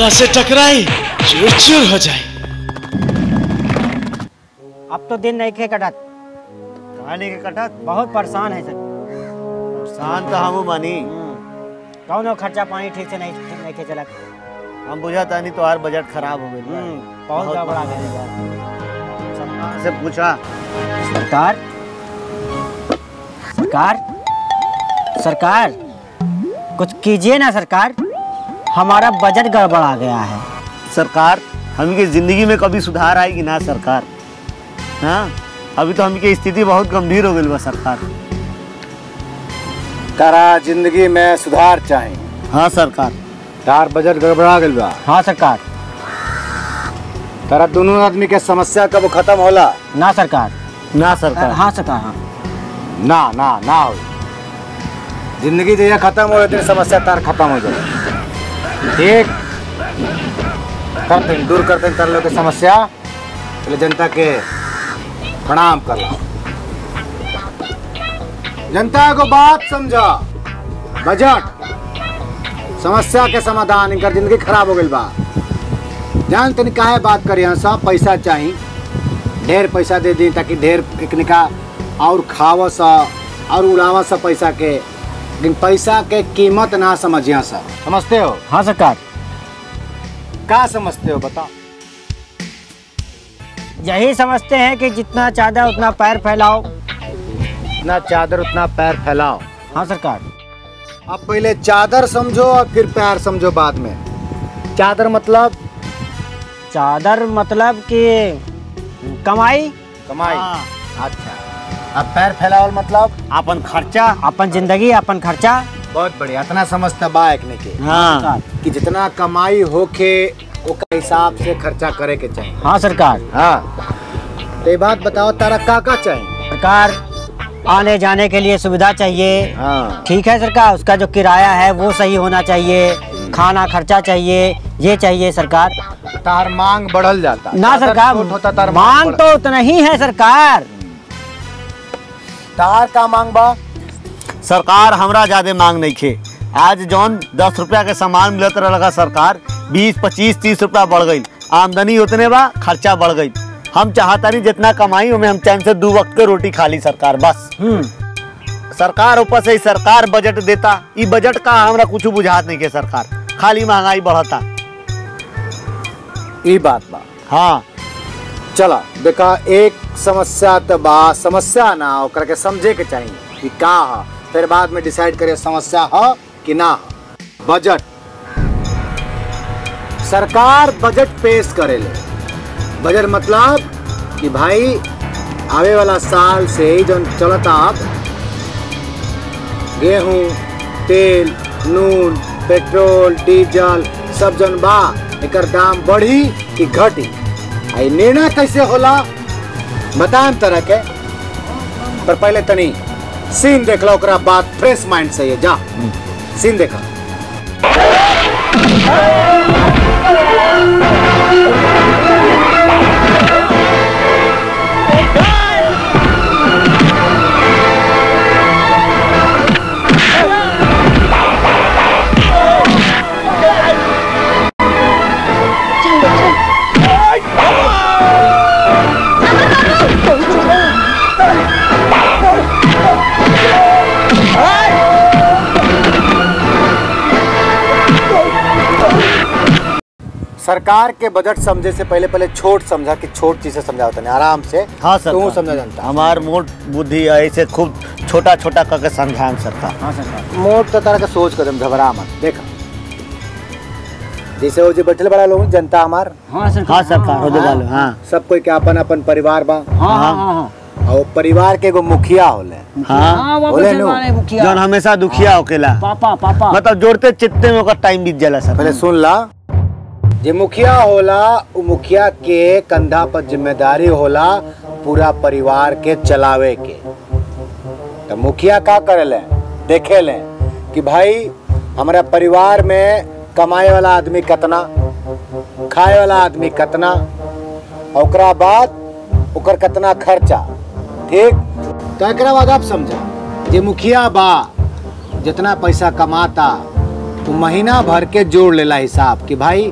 जरा से टकराई चूर चूर हो जाए अब तो दिन नहीं खे कटत कहानी के कटत बहुत परेशान है सर शांत तो हमू बानी कौनो खर्चा पानी ठीक से नहीं ठीक नहीं खे चलत हम बुझा तानी तोहार बजट खराब हो गइल बा। हम्म, बहुत बहुत गड़बड़ा गया है। सरकार से पूछा सरकार सरकार सरकार कुछ कीजिए ना सरकार हमारा बजट गड़बड़ा गया है सरकार हमके जिंदगी में कभी सुधार आएगी ना सरकार हाँ अभी तो हमके स्थिति बहुत गंभीर हो गई बा सरकार तारा जिंदगी में सुधार चाही हाँ सरकार तार बजट गड़बड़ा गइल बा हाँ सरकार तारा दोनों आदमी के समस्या कब खत्म होला ना सरकार ना सरकार हाँ सरकार हाँ ना ना ना हो जिंदगी जैसे खत्म हो तेरी समस्या तार खत्म हो जाए ठीक करते हैं, दूर करते हैं तार लोग की समस्या पहले जनता के प्रणाम कर लो जनता को बात समझा बजट समस्या के समाधान इनकर जिंदगी खराब हो गई बा जान तनी काहे बात करी यहाँ सब पैसा चाहिए ढेर पैसा दे दी ताकि ढेर एकनिका और खाव सा और उड़ावा सा पैसा के लेकिन पैसा के कीमत ना समझिया सा समझते हो हाँ सरकार क्या समझते हो बताओ यही समझते हैं कि जितना चादर उतना पैर फैलाओ इतना चादर उतना पैर फैलाओ हाँ सरकार अब पहले चादर समझो और फिर पैर समझो बाद में चादर मतलब चादर मतलब कि कमाई कमाई अच्छा अब पैर फैलाओ मतलब अपन खर्चा अपन जिंदगी अपन खर्चा बहुत बढ़िया इतना समझता बा एक ने के हाँ कि जितना कमाई होके ओका हिसाब से खर्चा करे के चाहिए हाँ सरकार हाँ तो ये बात बताओ तारा का का चाहिए सरकार आने जाने के लिए सुविधा चाहिए हाँ ठीक है सरकार उसका जो किराया है वो सही होना चाहिए खाना खर्चा चाहिए ये चाहिए सरकार तार मांग बढ़ल जाता ना चादर सरकार छोट होता तार मांग बढ़- तो उतना ही है सरकार तार का मांग बा सरकार हमरा ज्यादा मांग नहीं खे आज जौन दस रुपया के सामान मिलत रहा सरकार बीस पच्चीस तीस रुपया बढ़ गई आमदनी उतने बा खर्चा बढ़ गई हम चाहता नहीं जितना कमाई उमें हम चैन से दो वक्त के रोटी खा ली सरकार बस हम्म सरकार ऊपर से ही सरकार बजट देता ई बजट का हमरा कुछ बुझात नहीं के सरकार खाली महंगाई बढ़ता ई बात बा हाँ चला देखा एक समस्या तो बा समस्या ना ओकरा के समझे के चाहिए कि का ह फिर बाद में डिसाइड करे समस्या ह कि ना ह बजट सरकार बजट पेश करेले बजट मतलब कि भाई आवे वाला साल से ही जौन चलता अब गेहूं तेल नून पेट्रोल डीजल सब जौन बा एकर दाम बढ़ी कि घटी आ ई निर्णय कैसे होला बताएम तरह के पर पहले तनी सीन देख लो ओकरा बाद फ्रेश माइंड से ये जा सीन देखा सरकार के बजट समझे से पहले पहले छोट समझा कि छोट चीजें समझा होता नहीं आराम से हाँ सर तू समझा जानता हमार मोट बुद्धि है ऐसे खूब छोटा छोटा करके समझाएं सरकार हाँ सरकार मोट तो तरह का सोच कदम घबरा मत देखा जैसे वो जो बैठे बड़ा लोग जनता हमार हाँ सरकार हाँ सरकार हो वाले हाँ सब कोई के अपन अपन परिवार बा हाँ हाँ हाँ हाँ और परिवार के एगो मुखिया होले हाँ हाँ वो बोले अपने नु। वाले मुखिया जौन हमेशा दुखिया होकेला पापा पापा मतलब जोड़ते चित्ते में ओकर टाइम बीत जाला सर पहले सुन ला जे मुखिया होला उ मुखिया के कंधा पर जिम्मेदारी होला पूरा परिवार के चलावे के तो मुखिया का करेले देखे ले कि भाई हमारा परिवार में कमाए वाला आदमी कितना खाए वाला आदमी कितना और ओकरा बाद ओकर कितना खर्चा ठीक तो एकरा बाद आप समझा जे मुखिया बा जितना पैसा कमाता वो महीना भर के जोड़ लेला हिसाब कि भाई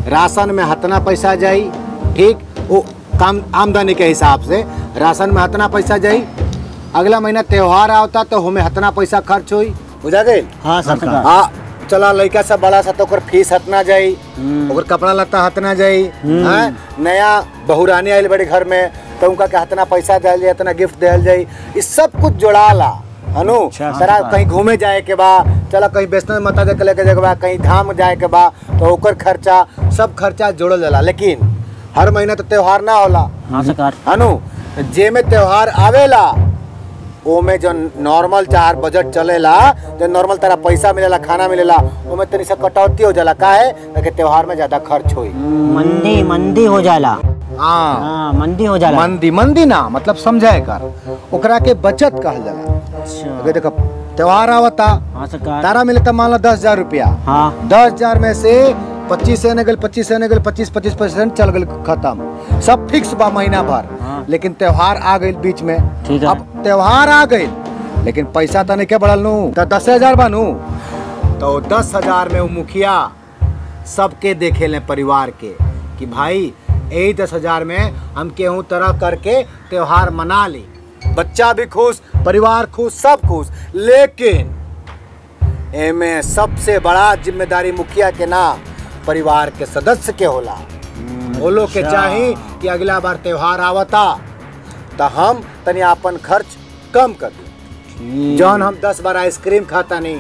राशन में हतना पैसा जाई ठीक वो काम आमदनी के हिसाब से राशन में हतना पैसा जाई अगला महीना त्योहार आवता तो हमें हतना पैसा खर्च हुई बुझा गई हाँ सरकार हाँ चला लड़का सब बड़ा सा तो ओकर फीस हतना जाई ओकर कपड़ा लत्ता हतना जाई हैं? नया बहुरानी आइल बड़े घर में तो उनका के हतना पैसा दिया जाए हतना गिफ्ट दिया जाए ये सब कुछ जोड़ाला अनु सरा कहीं घूमे जाए के बा चला कहीं वैष्णो माता देख लेके जाए के बा कहीं धाम जाए के बा तो ओकर खर्चा सब खर्चा जोड़ल जाला लेकिन हर महीना तो त्योहार ना होला हाँ सरकार अनु जे में त्योहार आवेला ओमे जो नॉर्मल चार बजट चलेला जो नॉर्मल तरह पैसा मिलेला खाना मिलेला ओमे तनी सा कटौती हो जाला काहे ताकि त्योहार में ज्यादा खर्च होई मंदी मंदी हो जाला हाँ हाँ मंदी हो जाला मंदी मंदी ना मतलब समझाए कर ओकरा के बचत कहल जाला अच्छा अगर देखो त्योहार आवता हाँ सरकार तारा मिले तो मान लो दस हजार रुपया हाँ दस हजार में से पच्चीस से निकल पच्चीस से निकल पच्चीस पच्चीस परसेंट चल गए खत्म सब फिक्स बा महीना भर हाँ। लेकिन त्योहार आ गई बीच में ठीक है। अब त्योहार आ गई लेकिन पैसा तो नहीं के बढ़ल नू तो दस हजार बा नू तो दस हजार में वो मुखिया सबके देखे ले परिवार के कि भाई यही दस हजार में हम केहू तरह करके त्योहार मना ली बच्चा भी खुश परिवार खुश सब खुश लेकिन एमे सबसे बड़ा जिम्मेदारी मुखिया के ना परिवार के सदस्य के होला वो लोग के चाही कि अगला बार त्योहार आवता तो हम तनी अपन खर्च कम कर दी जौन हम दस बार आइसक्रीम खाता नहीं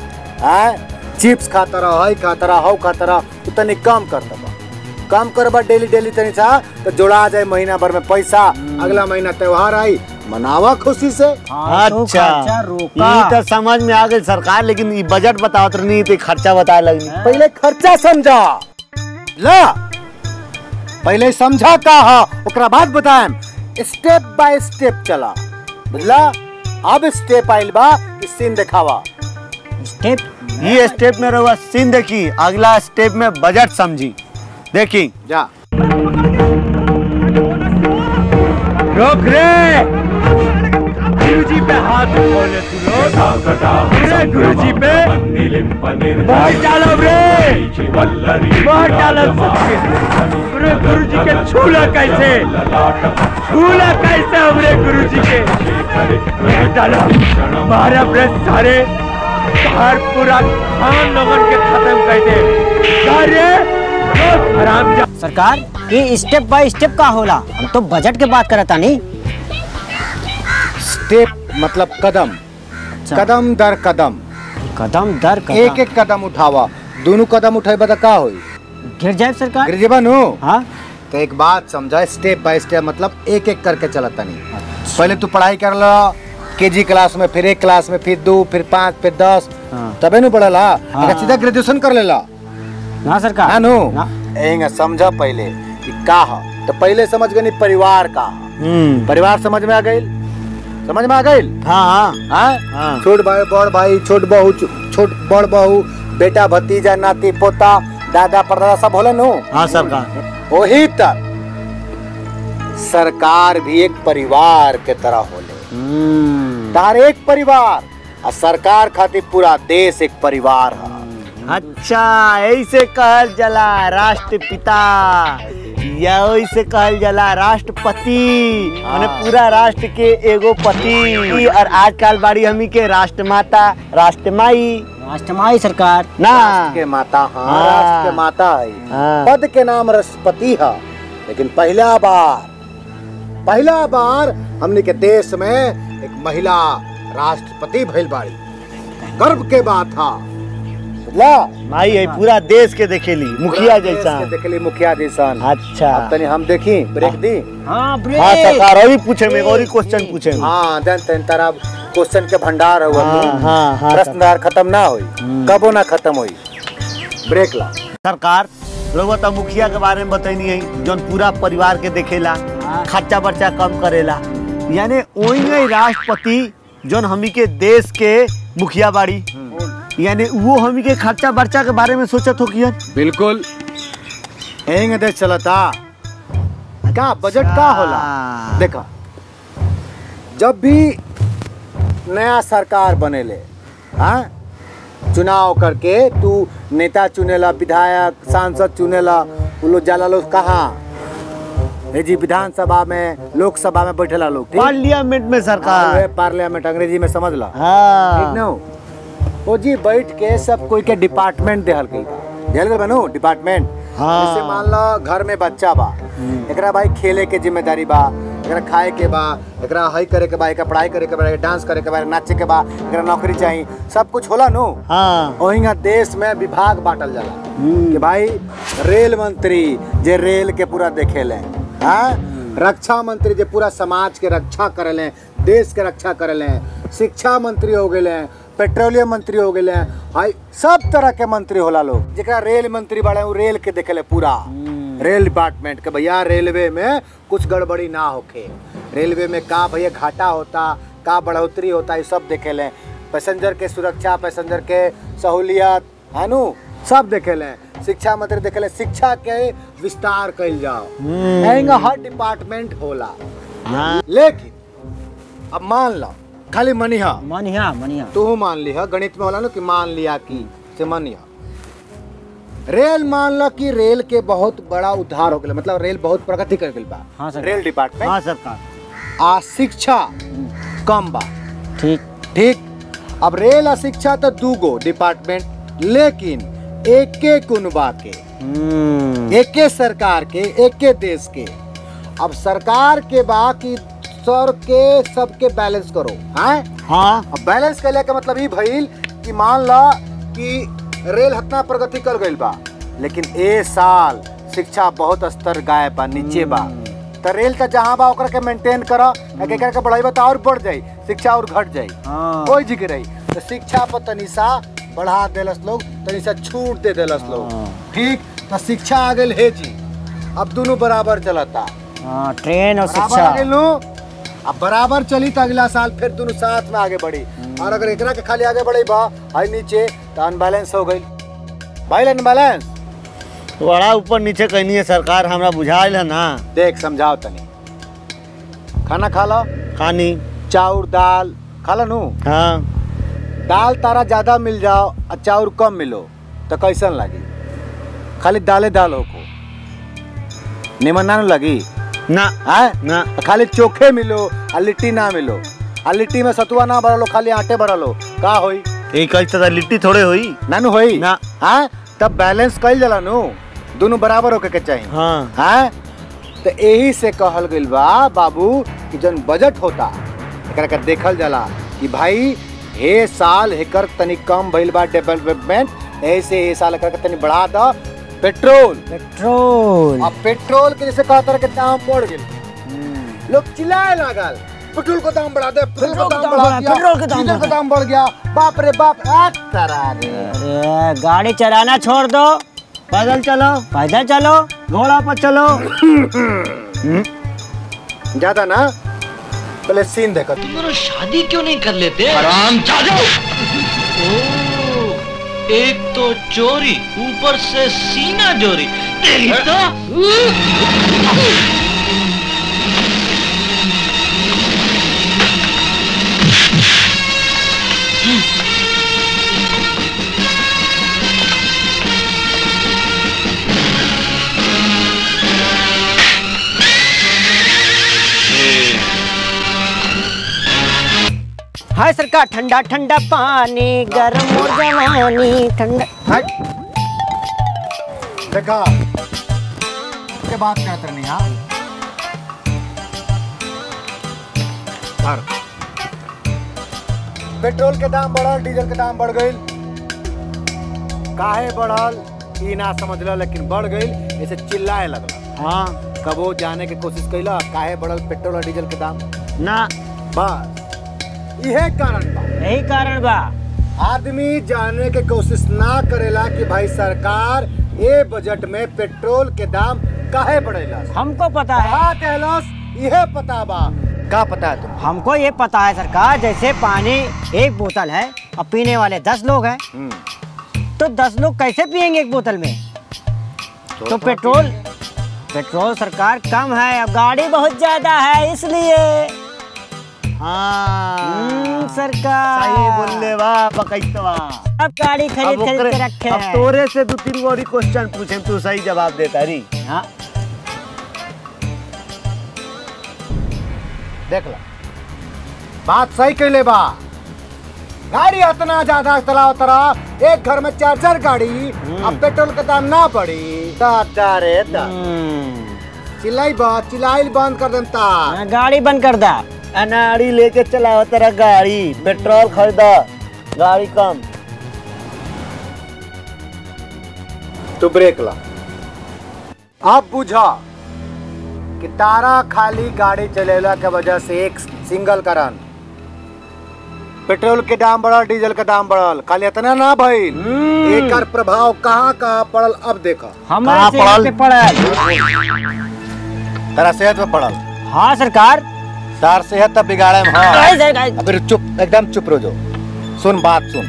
है चिप्स खाता रहो हई खाता रहो हौ खाता रहो तो तनी कम कर दबा कम करबा डेली डेली तनी सा तो जोड़ा जाए महीना भर में पैसा अगला महीना त्योहार आई मनावा खुशी से हाँ, तो अच्छा खर्चा रोका ये तो समझ में आ गई सरकार लेकिन ये बजट बतावत नहीं तो खर्चा बताए लगनी पहले खर्चा समझा ला पहले समझा का हा ओकरा बाद बताएम स्टेप बाय स्टेप चला बुझला अब स्टेप आइल बा कि सीन दिखावा स्टेप ये स्टेप में रहुआ सीन देखी अगला स्टेप में बजट समझी देखी जा रोक रे गुरुजी पे हाथ खोले तू लोग पूरे गुरुजी पे बहुत डालो रे बहुत डालो सबके पूरे गुरुजी के छूला कैसे छूला कैसे हमरे गुरुजी के बहुत डालो मारा ब्रश सारे बाहर पूरा खान लोगन के खत्म कर दे सारे लोग हराम जा सरकार ये स्टेप बाय स्टेप का होला हम तो बजट के बात करता नहीं स्टेप मतलब कदम कदम दर कदम कदम दर कदम एक एक कदम उठावा दोनों कदम उठाए तो का होई गिर जाए सरकार गिर जेबा नु हाँ तो एक बात समझा स्टेप बाय स्टेप मतलब एक एक करके चलता नहीं पहले तू पढ़ाई कर लो के जी क्लास में फिर एक क्लास में फिर दो फिर पाँच फिर दस हाँ। तबे नु पढ़ला हाँ। अगर सीधा ग्रेजुएशन कर लेला ना सरकार हाँ नु ना। एंग समझा पहले कि का ह तो पहले समझ गनी परिवार का हम्म परिवार समझ में आ गई समझ में आ गई हाँ हाँ हाँ हाँ। छोट भाई बड़ भाई छोट बहू छो- छोट बड़ बहू बेटा भतीजा नाती पोता दादा परदादा सब होला नु हाँ सरकार वही तक सरकार भी एक परिवार के तरह होले हम्म, तार एक परिवार और सरकार खातिर पूरा देश एक परिवार है अच्छा ऐसे कहल जला राष्ट्रपिता या ऐसे कहल जला राष्ट्रपति माने पूरा राष्ट्र के एगो पति और आजकल बाड़ी हमी के राष्ट्रमाता राष्ट्रमाई राष्ट्रमाई सरकार ना राष्ट्र के माता हाँ हाँ। राष्ट्र के माता है हाँ। पद के नाम राष्ट्रपति है लेकिन पहला बार पहला बार हमने के देश में एक महिला राष्ट्रपति भइल बाड़ी गर्व के बात था बुझला माई है पूरा देश के देखेली मुखिया पूरा देश जैसा के देखली मुखिया जैसा अच्छा अब तनी हम देखी ब्रेक दी हाँ हाँ ब्रेक सरकार और भी पूछे में और ही क्वेश्चन पूछे में हाँ जन तन तरह क्वेश्चन के भंडार हुआ हाँ, हाँ, हाँ, प्रश्नदार खत्म ना हुई कबो ना खत्म हुई ब्रेक ला सरकार रउआ तो मुखिया के बारे में बतैनी है जौन पूरा परिवार के देखेला खर्चा बर्चा कम करेला यानी ओही राष्ट्रपति जौन हमी के देश के मुखिया बाड़ी यानी वो हमी के खर्चा बर्चा के बारे में सोचत हो किया बिल्कुल एंग देश चलता का बजट का होला देखा जब भी नया सरकार बनेले हाँ चुनाव करके तू नेता चुनेला विधायक सांसद चुनेला उ लोग जाला लोग कहाँ हे जी विधानसभा में लोकसभा में बैठेला लोग ठीक पार्लियामेंट में हाँ, सरकार उहे पार्लियामेंट अंग्रेजी में समझ ला ठीक हाँ न ओ जी बैठ के सब कोई के डिपार्टमेंट देहल गई देहल गई बनू डिपार्टमेंट हाँ। जैसे मान लो घर में बच्चा बा एकरा भाई खेले के जिम्मेदारी बा एकरा खाए के बा एकरा हई करे के बा एकरा पढ़ाई करे के बा एकरा डांस करे के बा एकरा नाचे के बा एकरा नौकरी चाहिए सब कुछ होला नु हाँ ओहिंगा देश में विभाग बांटल जाला कि भाई रेल मंत्री जे रेल के पूरा देखेले हाँ रक्षा मंत्री जे पूरा समाज के रक्षा करेले देश के रक्षा करेले शिक्षा मंत्री हो गए पेट्रोलियम मंत्री हो गए हाई सब तरह के मंत्री होला लोग जेकरा रेल मंत्री बड़े उ रेल के देखेले पूरा रेल डिपार्टमेंट के भैया रेलवे में कुछ गड़बड़ी ना होखे रेलवे में का भैया घाटा होता का बढ़ोतरी होता ये सब देखेले पैसेंजर के सुरक्षा पैसेंजर के सहूलियत है नु सब देखेले शिक्षा मंत्री देखेले शिक्षा के विस्तार कइल जाओ एहिंगा हर डिपार्टमेंट होला हाँ लेकिन अब मान लो खाली मनिहा मनिया मनिया तू मान लिहा गणित में होला ना कि मान लिया कि से मनिहा रेल मान लो कि रेल के बहुत बड़ा उद्धार हो गया मतलब रेल बहुत प्रगति कर गई बा हाँ सर। रेल डिपार्टमेंट हाँ सरकार आ शिक्षा कम बा ठीक ठीक अब रेल आ शिक्षा तो दूगो डिपार्टमेंट लेकिन एके कुनबा के हम्म, एके सरकार के एके देश के अब सरकार के बा कि सर के सबके बैलेंस करो हैं हाँ अब बैलेंस कैले के मतलब ई भइल कि मान ला कि रेल हतना प्रगति कर गइल बा लेकिन ए साल शिक्षा बहुत स्तर गाय बा नीचे बा तो रेल तो जहाँ बा ओकरा के मेंटेन कर एकर के बढ़ाई तो और बढ़ जाई शिक्षा और घट जाई हाँ कोई जिक्र रही तो शिक्षा पर तनिसा बढ़ा देलस लोग तनिसा छूट दे देलस लोग हाँ। ठीक तो शिक्षा आ गई है जी अब दोनों बराबर चलता हाँ ट्रेन और बराबर शिक्षा आ गेल नु अब बराबर चली तो अगला साल फिर दोनों साथ में आगे बढ़ी और अगर एकरा के खाली आगे बढ़ी बा हाई नीचे तो अनबैलेंस हो गई भाई अनबैलेंस बड़ा ऊपर नीचे कहनी है सरकार हमरा बुझाइल है ना देख समझाओ तनी खाना खा लो खानी चाउर दाल खा लो नु हाँ दाल तारा ज्यादा मिल जाओ और चाउर कम मिलो तो कैसन लगी खाली दाले दाल हो को निमन ना नु लगी ना है ना खाली चोखे मिलो और लिट्टी ना मिलो और लिट्टी में सतुआ ना भरलो खाली आटे भरलो का होई एक तरह लिट्टी थोड़े हुई नानू होई ना। हाँ तब बैलेंस कइल जाला नु दोनों बराबर होके के चाहिए हाँ हाँ तो यही से कहल गइल बा बाबू कि जन बजट होता एकरा के देखल जाला कि भाई हे साल हेकर तनी कम भइल बा डेवलपमेंट ऐसे ए साल एकरा के तनी बढ़ा द पेट्रोल पेट्रोल अब पेट्रोल के जैसे कहतर के दाम बढ़ गेल लोग चिल्लाए लागल पेट्रोल का दाम बढ़ा दे पेट्रोल का दाम बढ़ा दिया पेट्रोल के दाम डीजल का बढ़ा। दाम बढ़ गया बाप रे बाप आ तरा रे अरे गाड़ी चलाना छोड़ दो पैदल चलो पैदल चलो घोड़ा पर चलो ज्यादा ना पहले सीन देखो दोनों शादी क्यों नहीं कर लेते आराम एक तो चोरी ऊपर से सीना जोरी तेरी तो हाय सरकार ठंडा ठंडा पानी गर्म और जवानी ठंडा हट देखा के बात करत रहनी हाँ धर। पेट्रोल के दाम बढ़ल डीजल के दाम बढ़ गईल काहे बढ़ल ई ना समझल लेकिन बढ़ गईल ऐसे चिल्लाए लगल हाँ कबो जाने के कोशिश कैला काहे बढ़ल पेट्रोल और डीजल के दाम ना बस इहे कारण बा यही कारण बा आदमी जानने के कोशिश ना करेला कि भाई सरकार ए बजट में पेट्रोल के दाम काहे बढ़ेला हमको पता है का कहलस इहे पता बा का पता है तुम हमको ये पता है सरकार जैसे पानी एक बोतल है और पीने वाले दस लोग हैं तो दस लोग कैसे पियेंगे एक बोतल में तो पेट्रोल पेट्रोल सरकार कम है अब गाड़ी बहुत ज्यादा है इसलिए हाँ हम्म, सरकार सही बोलले बा बकैतवा अब गाड़ी अब खरीद खरीद ओकरे- के रखे अब हैं तोरे से दो तीन गो क्वेश्चन पूछे तू सही जवाब देता री हाँ देख ला बात सही कैले बा गाड़ी इतना ज्यादा चलाओ तरा एक घर में चार चार गाड़ी अब पेट्रोल का दाम ना पड़ी दादा रे दा चिल्लाई बा चिल्लाई बंद कर देम तार हाँ, गाड़ी बंद कर दा अनाड़ी लेके चलाओ तेरा गाड़ी पेट्रोल खरीदा गाड़ी कम तू ब्रेक ला अब बुझा कि तारा खाली गाड़ी चलेला के वजह से एक सिंगल कारण पेट्रोल के दाम बढ़ल डीजल के दाम बढ़ल खाली इतना ना भइल एकर प्रभाव कहाँ कहाँ पड़ल अब देखा कहाँ हमारे सेहत पड़ल? पे पड़ल तेरा सेहत में पड़ल हाँ सरकार तार सेहत तब बिगाड़े में हाँ गाइस, गाइस, गाइस। अबे चुप एकदम चुप रहो जो सुन बात सुन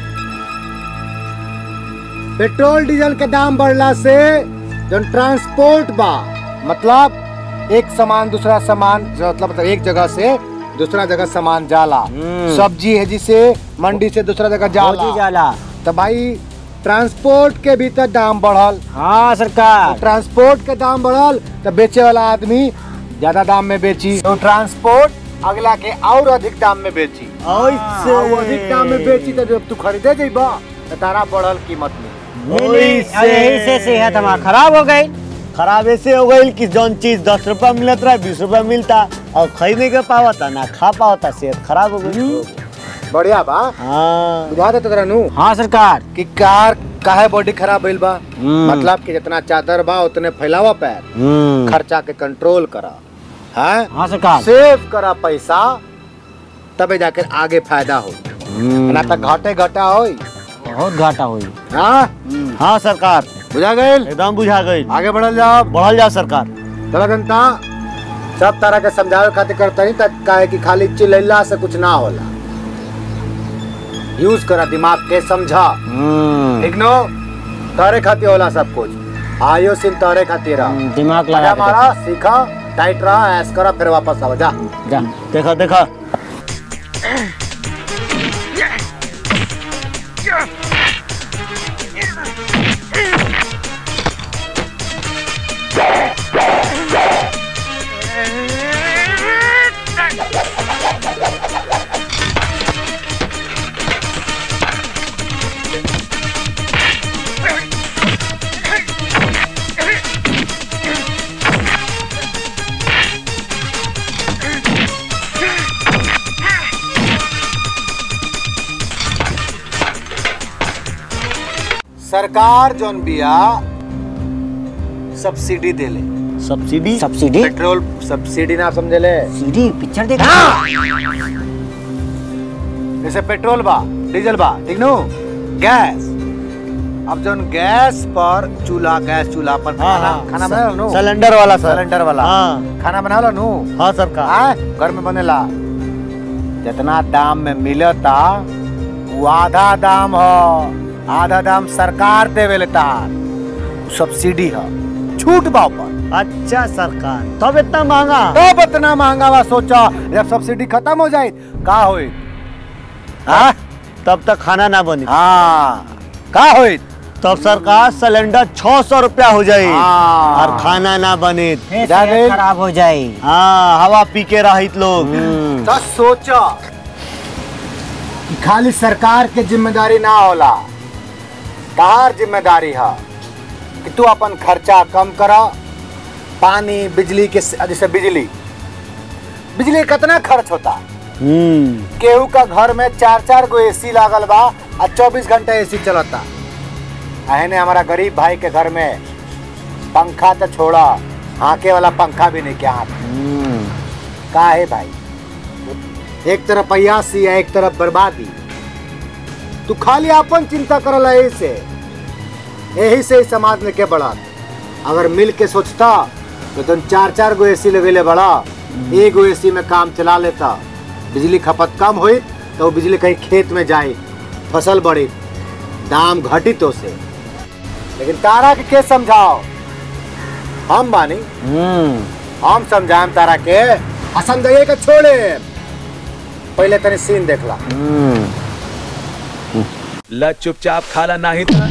पेट्रोल डीजल के दाम बढ़ला से जन ट्रांसपोर्ट बा मतलब एक सामान दूसरा सामान जो मतलब मतलब एक जगह से दूसरा जगह सामान जाला सब्जी है जिसे मंडी से दूसरा जगह फौजी जाला जाला तो भाई ट्रांसपोर्ट के भीतर दाम बढ़ल हाँ सरकार ट्रांसपोर्ट के दाम बढ़ल तो बेचे वाला आदमी ज्यादा दाम में बेची तो ट्रांसपोर्ट अगला के और अधिक दाम में बेची ऐसे और वो अधिक दाम में बेची तो जब तू खरीदे जइबा तो तारा बढ़ल कीमत में नहीं, नहीं, ओइसे। यही से सेहत हमारा खराब हो गई खराब ऐसे हो गई कि जौन चीज दस रुपया मिलत रहा बीस रुपया मिलता और खरीद नहीं कर पावता ना खा पावता सेहत खराब हो गई बढ़िया बा हाँ बुझा देता तेरा नू हाँ सरकार कि कार काहे बॉडी खराब भइल बा हम्म। मतलब कि जितना चादर बा उतने फैलावा पैर हम्म खर्चा के कंट्रोल करा है हाँ सरकार सेव करा पैसा तबे जाकर आगे फायदा हो ना तो घाटे घाटा होई बहुत घाटा हुई हाँ हाँ सरकार बुझा गए एकदम बुझा गई आगे बढ़ल जाओ बढ़ल जाओ सरकार चला जनता सब तरह के समझावे खातिर करता नहीं तक काहे कि खाली चिल्ला से कुछ ना होला यूज करा दिमाग के समझा ठीक नो तारे खातिर होला सब कुछ आयो सिन तारे खातिर रहा दिमाग लगा लगा के मारा सीखा टाइट रहा ऐस करा फिर वापस आओ जा देखो। जा देखा देखा सरकार जोन बिया सब्सिडी देले सब्सिडी सब्सिडी पेट्रोल सब्सिडी ना समझेले सीडी पिक्चर देख जैसे पेट्रोल बा डीजल बा ठीक नो गैस अब जोन गैस पर चूल्हा गैस चूल्हा पर हाँ, खाना हाँ, खाना बना नो सिलेंडर वाला सर सिलेंडर वाला हाँ खाना बना लो नु हाँ सरकार हाँ घर में बनेला जितना दाम में मिलता वो आधा दाम हो आधा दाम सरकार देवे तार सब्सिडी है छूट बा ऊपर अच्छा सरकार तब इतना महंगा तब इतना महंगा बा सोचा जब सब्सिडी खत्म हो जाए का होई हाँ तब तक खाना ना बनी हाँ का होई तब सरकार सिलेंडर छह सौ रुपया हो जाये हाँ। और खाना ना बने फिर जा सेहत गई। खराब हो जाए हाँ हवा पी के रहित लोग तो सोचा कि खाली सरकार के जिम्मेदारी ना होला तार जिम्मेदारी है कि तू अपन खर्चा कम करा पानी बिजली के जैसे बिजली बिजली कितना खर्च होता हम्म केहू का घर में चार चार गो एसी लागल बा और चौबीस घंटा एसी चलता अहने हमारा गरीब भाई के घर में पंखा तो छोड़ा हाके वाला पंखा भी नहीं क्या हाथ में। का है भाई एक तरफ अयासी है एक तरफ बर्बादी तू खाली अपन चिंता करल है यही से यही से ही समाज में के बढ़ा अगर मिल के सोचता तो तुम चार चार गो एसी लगेले बड़ा एक गो एसी में काम चला लेता बिजली खपत कम हुई तो वो बिजली कहीं खेत में जाए फसल बढ़ी दाम घटी तो से लेकिन तारा के के समझाओ हम बानी हम समझाएम तारा के असमझाइए के छोड़े पहले तनी सीन देखला ल चुपचाप खाला नाही तर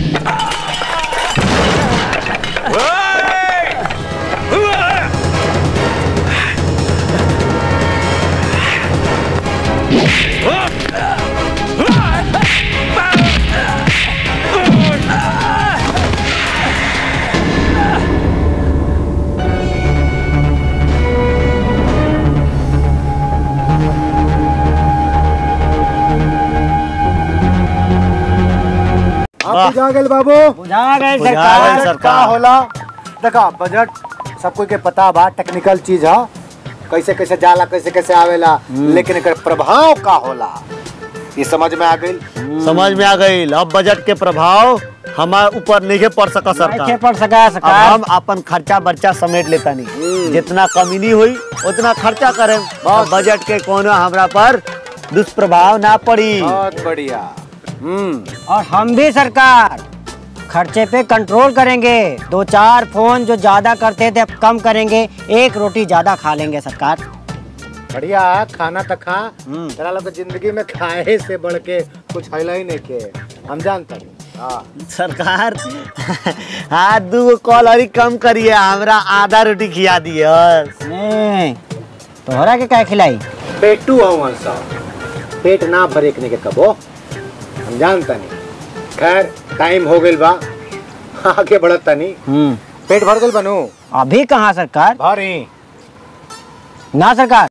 आप बुझा गेल बाबू बुझा गए बुझा गए सरकार सर। बजट का होला देखा बजट सब कोई के पता बा टेक्निकल चीज है कैसे कैसे जाला कैसे कैसे आवेला लेकिन एकर प्रभाव का होला ये समझ में आ गई समझ में आ गई अब बजट के प्रभाव हमारे ऊपर नहीं पड़ सका कैसे सरकार पड़ सका अब सरकार हम अपन खर्चा बर्चा समेट लेता नहीं जितना कमी हुई उतना खर्चा करें और बजट के कोनो हमरा पर दुष्प्रभाव ना पड़ी बहुत बढ़िया हम्म और हम भी सरकार खर्चे पे कंट्रोल करेंगे दो चार फोन जो ज्यादा करते थे अब कम करेंगे एक रोटी ज्यादा खा लेंगे सरकार बढ़िया खाना तो खा तेरा लोग के जिंदगी में खाए से बढ़ के कुछ हैला ही नहीं के हम जानते हैं हाँ सरकार हाँ दू कॉलरी कम करिए हमरा आधा रोटी खिया दिए बस। नहीं तोहरा के क्या खिलाई पेटू हवन सब पेट ना भरेकने के कबो हम जानता नहीं खैर टाइम हो गइल बा आगे बढ़त तनी हम्म पेट भर गइल बनू अभी कहाँ सरकार भरी ना सरकार